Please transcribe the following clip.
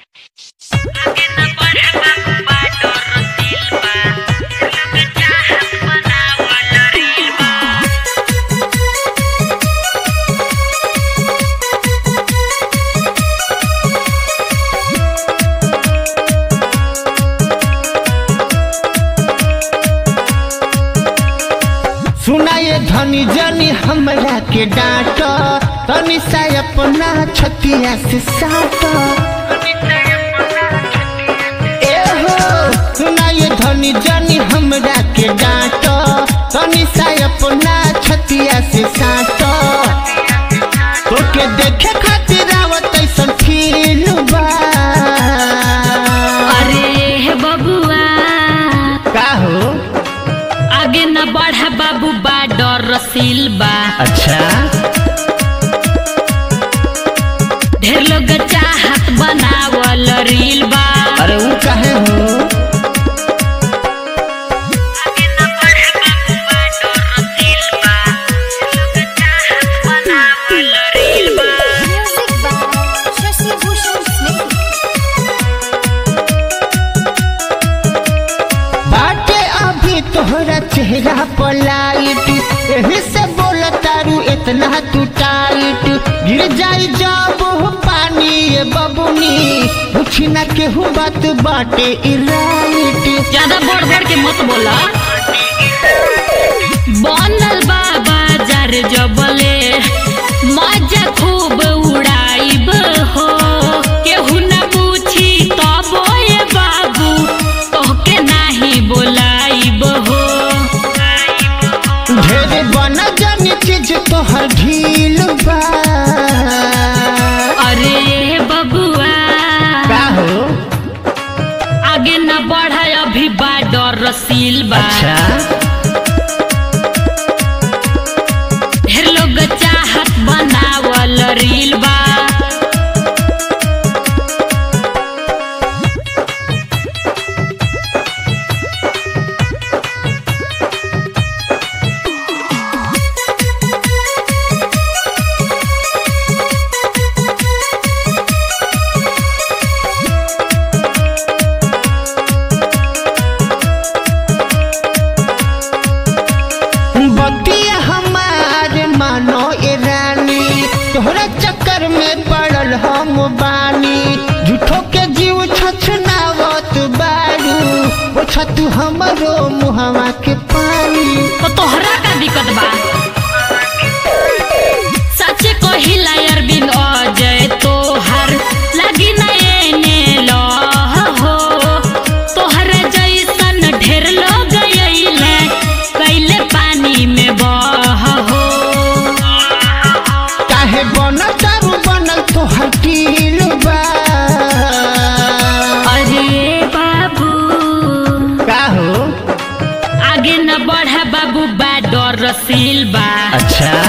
सुनाए धनी जनी हमरा के डांट तनी सा अपना छतिया से साट ए हो सुनाए धनी जनी हमरा के डांट तनी सा अपना छतिया से साट तोके देखे खातिर आवत ऐसन फील बा अरे बबुआ का हो आगे न बढ़ा बाबू बा डर रसील बा अच्छा ढेर लोग चाहत बनावल रील बा अरे वो काहे हो Music by Shashi Bhushan Snake. बाटे अभी तोहरा चेहरा पर लाइट एही से बोल तारू इतना तू टाइट गिर जाई जब हो पानी ये बबुनी पूछी ना केहू बात बाटे ई राइट ज्यादा बढ़ बढ़ के मत बोला बनल बा बाजार जबले मजा खूब उड़ाइब हो केहू न पूछी तब ए बाबू तोहके नाही बोलाइब हो ढेर बना जानी चीज तोहर ढील बा अरे बबुआ का हो आगे न बढ़ा अभी बा डर रसील बा ढेर लोग चाहत बनावल रील बा बतिया हमार मानो ए रानी तोहरा चक्कर में पड़ल हम बानी झूठो के जीव छछनावत बारू ओ छतु हमरो मुहवा के पानी तो तोहरा का दिक्कत बा सच कहिला अरविंद अजय तोहर लगी न एने लह हो तोहर जैसन ढेर लोग अइले कैले पानी में बह हो काहे बनल दारू बनल तोहर टील बा अरे बाबू का हो आगे न बढ़ा बाबू बा डर रसील बा अच्छा